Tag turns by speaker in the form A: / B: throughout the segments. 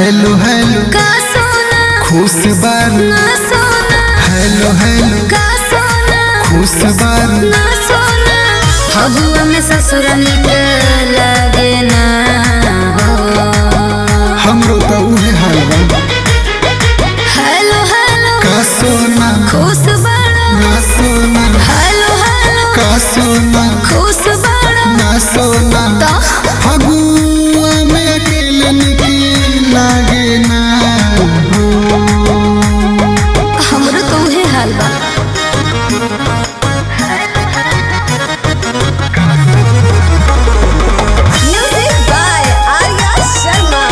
A: Hello hello
B: का सोना
A: खुश बारू
B: ना सोना
A: हेलो हेलो
B: का सोना
A: खुश बारू
B: ना सोना फगुआ में ससुर निक लगे ना हो
A: हमरो तो उहे हाल बा
B: हेलो हेलो
A: का सोना
B: खुश बड़ा
A: ना सोना
B: हेलो हेलो
A: का सोना
B: खुश बड़ा
A: ना सोना
B: तो
A: फगुआ में अकेले निकी लागे ना हो
B: हमरो तो उहे हाल बा
C: Music by Arya Sharma.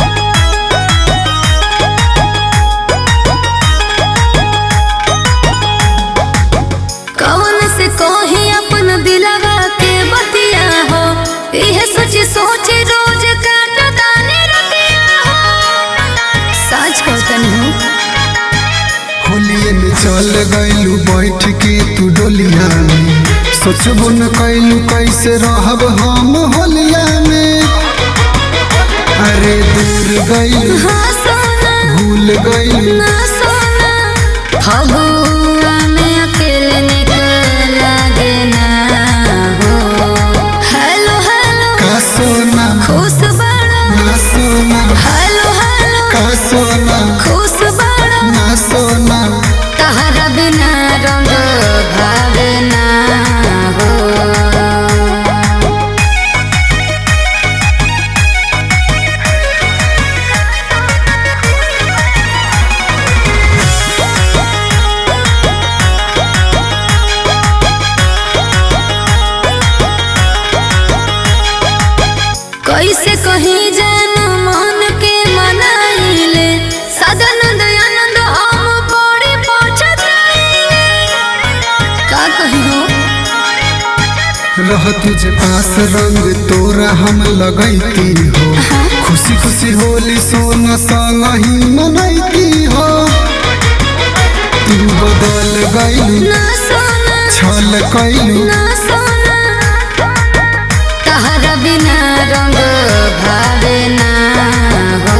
B: कौन से कोही अपन दिलवा के बतिया हो यह सोच सोच रोज काट दाने रतिया हो सच कहतन हूँ
A: होलिए में चल गइलू बैठ के तू डोलिया में सोचबो न कैलू कैसे रहब हम होलिया में अरे दूर गइलू
B: हाँ सोना
A: भूल गइलू
B: ना सोना फगुआ में अकेले निकल लागे ना हो हेलो हेलो
A: का सोना
B: खुश बड़ा
A: ना सोना
B: हेलो हेलो
A: का सोना
B: खुश बड़ा
A: ना सोना
B: तहरा बिना रंग भावे ना हो कैसे कहीं जान मन के मनाइले सदानंद आनंद हम बड़ी पहुंचत का कही हो
A: रह तुझे पास रंग तोरा हम लगैती हो खुशी खुशी होली सोना संग ही मनैती हो तू बदल गइलू
B: ना सोना
A: छल कैलू
B: ना सोना तहरा बिना रंग भावे ना हो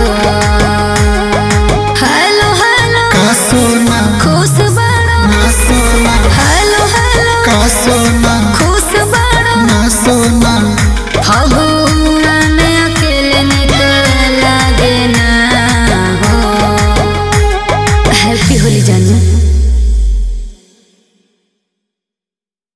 B: हेलो हेलो
A: का सोना
B: खुश बड़ा
A: ना सोना
B: हेलो हेलो
A: का सोना
B: खुश बड़ा
A: ना सोना
B: फगुआ में अकेले निकल लागे ना हो हैप्पी होली जानू